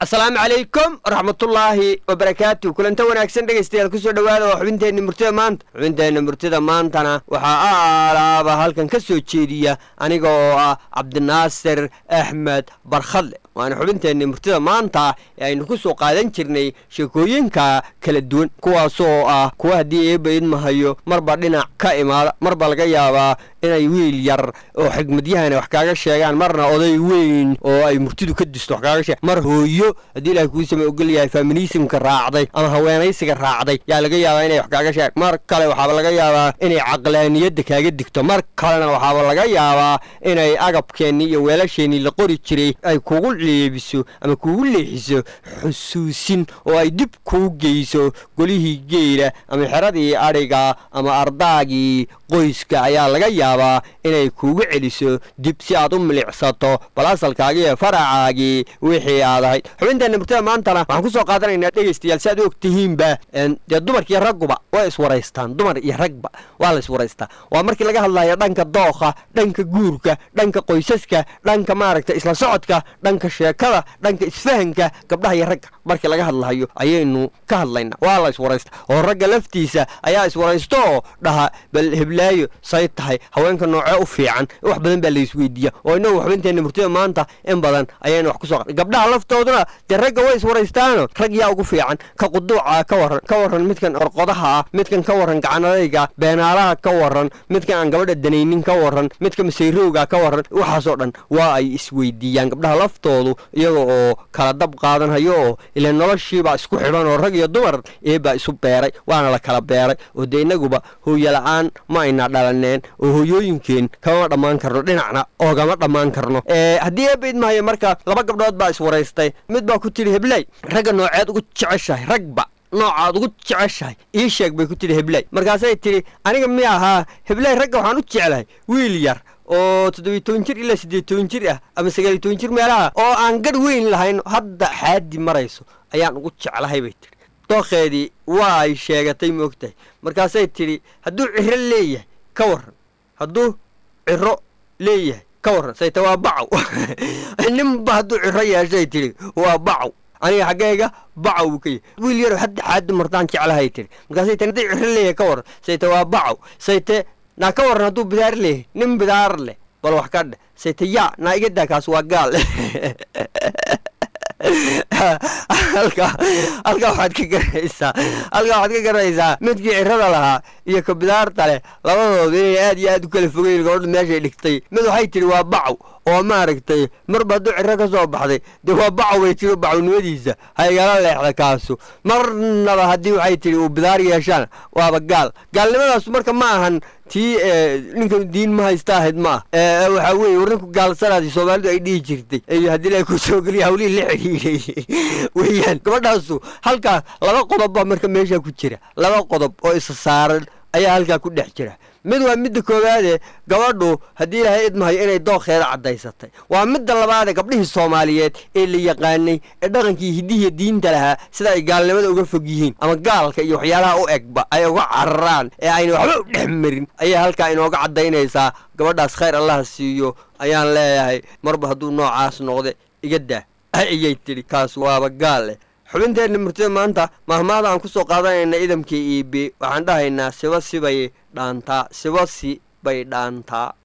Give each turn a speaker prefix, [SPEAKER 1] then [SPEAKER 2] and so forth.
[SPEAKER 1] asalaamu calaykum waraxmatullaahi wabarakaatu kulanta wanaagsan dhegaystayaal kusoo dhowaada waa xubinteenna murtida maanta xubinteenna murtida maantana waxaa alaaba halkan ka soo jeediya aniga oo ah cabdinaasir axmed barkhadle waana xubinteenna murtida maanta ee aynu ku soo qaadan jirnay sheekooyinka kala duwan kuwaasoo ah kuwa haddii eeba idmahayo marba dhinac ka imaada marba laga yaabaa inay wiil yar oo xigmadyahana wax kaaga sheegaan marna oday weyn oo ay murtidu ka disto wax kaaga sheeg mar hooyo haddii ilahay kuu sama ogol yahay feminismka raacday ama haweenaysiga raacday yaa laga yaabaa inay wax kaaga sheeg mar kale waxaaba laga yaabaa inay caqlaaniyadda kaaga digto mar kalena waxaaba laga yaabaa inay agabkeennii iyo weelasheenii la qori jiray ay kugu leebiso ama kugu leexiso xusuusin oo ay dib kuu geyso golihii geela ama xeradii adhiga ama ardaagii qoyska ayaa laga yaabaa inay kuugu celiso dib si aad u milicsato bal asalkaagii iyo faracaagii wixii aad ahayd xubinteenna murtada maantana waxaan ku soo qaadanaynaa dhegaystayaal si aad og tihiinba dee dumarkiiyo ragguba way iswaraystaan dumar iyo ragba waa la iswaraystaa waa markii laga hadlayo dhanka dookha dhanka guurka dhanka qoysaska dhanka maaragta isla socodka dhanka sheekada dhanka isfahanka gabdhaha iyo ragga markii laga hadlayo ayaynu ka hadlaynaa waa la iswaraysta oo ragga laftiisa ayaa iswaraysto oo dhaha bal heblaayo say tahay haweenka noocee u fiican wax badan baa la isweydiiya oo inagu xubinteenna murtida maanta in badan ayaynu wax ku soo gabdhaha laftooduna dee ragga way iswaraystaano rag yaa ugu fiican ka quduuca ka waran ka waran midkan orqodaha ah midkan ka waran gacanadayga beenaalaha ka waran midkan aan gabadha danaynin ka waran midka masayrowga ka waran waxaasoo dhan waa ay isweydiiyaan gabdhaha laftoodu iyaga oo kala dab qaadanhayo oo ila noloshiibaa isku xidhan oo rag iyo dumar eebaa isu beeray waana la kala beeray oo dee inaguba hooyo la-aan ma ayna dhalaneen oo hooyooyinkeen kama dhammaan karno dhinacna oogama dhammaan karno haddii eeba idmahayo marka laba gabdhood baa iswaraystay mid baa ku tidhi hebley ragga nooceed ugu jeceshahay ragba noocaad ugu jeceshahay ii sheeg bay ku tidhi hebley markaasay tidhi aniga mi ahaa hebley ragga waxaan u jeclahay wiil yar oo toddobiy toban jir ilaa siddeed toban jir ah ama sagaaliy toban jir meelaha oo aan gadh weyn lahayn hadda xaadi marayso ayaan ugu jeclahay bay tidhi dookheedii waa ay sheegatay ma ogtahay markaasay tidhi hadduu ciro leeyahay ka warran hadduu ciro leeyahay ka warran sayta waa bacow ninba hadduu ciro yeeshay tidhi waa bacow aniga xaggayga bacow buu ka yahy wiil yaro hadda xaadi martaan jeclahay tidhi markaasay tii hadduu ciro leeyahay ka warran sayte waa bacow sayte naa ka warran hadduu bidaar leeyahay nin bidaar leh bal wax ka dheh sayte yaa naa iga daa kaas waa gaal halkaa halkaa waxaad ka garanaysaa halkaa waxaad ka garanaysaa midkii cirada lahaa iyo ka bidaarta leh labadooda inay aad iyo aad u kala fogeyn gabadha meeshay dhigtay mid waxay tidhi waa bacow oo maaragtay marba hadduu ciro ka soo baxday dee waa bacow bay tiri bacownimadiisa ha igala leexda kaasu marnaba haddii waxay tidhi uu bidaar yeeshaan waaba gaal gaalnimadaasu marka ma ahan tii ninkan diin ma haysta ahayd ma ah waxaa weeye war ninku gaalsanaadii soomaalidu ay dhihi jirtay iyo haddii la ku soo geliya hawlihii la xidhiidhay weeyaan gabadhaasu halkaa laba qodob baa marka meeshaa ku jira laba qodob oo isa saaran ayaa halkaa ku dhex jira mid waa midda koowaade gabadhu haddii ilaahay idmahayo inay dookheeda caddaysatay waa midda labaade gabdhihii soomaaliyeed ee la yaqaanay ee dhaqankii hiddihiiyo diinta lahaa sida ay gaalnimada uga fog yihiin ama gaalka iyo waxyaalaha u egba ay uga cararaan ee ayna waxba u dhex marin ayay halkaa inooga caddaynaysaa gabadhaas khayr allaha siiyo ayaan leeyahay marba hadduu noocaas noqde iga daa ayay tidhi kaas waaba gaal leh xubinteenna murtida maanta mahmaada aan ku soo qaadanayna idamkii iibi waxaan dhahaynaa siba sibay dhaantaa siba si bay dhaantaa